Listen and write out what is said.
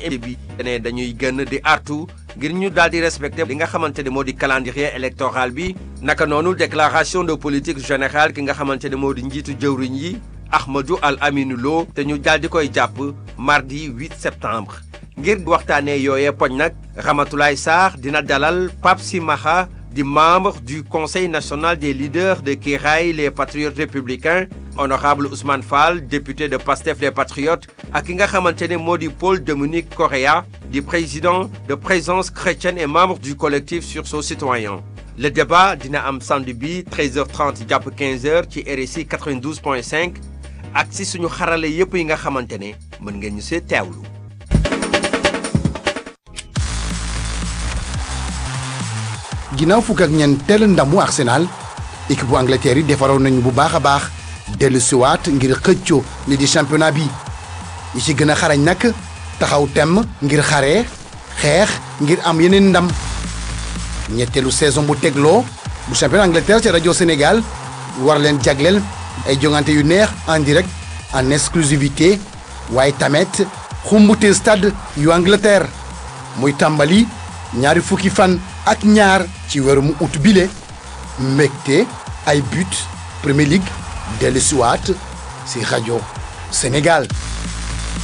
bi ne dañuy gën di artu ngir ñu daal di respecté li nga xamante ne moo di calendrier électoral bi naka noonu déclaration de politique générale ki nga xamante ne moo di njiitu jëwriñ yi Ahmadou Al Aminou Lo te ñu daal di koy jàpp mardi 8 septembre ngir waxtaanee yooyee poñ nag Ramatoulaye Sarr dina dalal Pape Simaxa di membre du conseil national des leaders de Kiraay les patriotes républicains honorable Ousmane Fall député de Pastef les patriotes ak ki nga xamante ne moo di Paul Dominique Correa di président de présence chrétienne et membre du collectif sursaut citoyen le débat dina am samedi bi 13h30 jàpp 15h ci RSI 92.5 ak si suñu xarale yépp yi nga xamante ne mën ngeen ñu see teewlu. ginnaaw fukk ak ñeenteel ndamu Arsenal équipe bu Angleterre yi defaroon nañu bu baax a baax dellu siwaat ngir xëccoo li di championnat bi ñi ci gën a xarañ nag taxaw temm ngir xare xeex ngir am yeneen ndam ñetteelu saison bu tegloo bu championnat Angleterre ci rajo Sénégal war leen jagleel ay jongante yu neex en direct en exclusivité waaye tamit xumbute stade yu Angleterre muy tàmbali ñaari fukki fan ak ñaar ci weeru mu ut bile mbégte ay but Premier League dellu siwaat si rajo Sénégal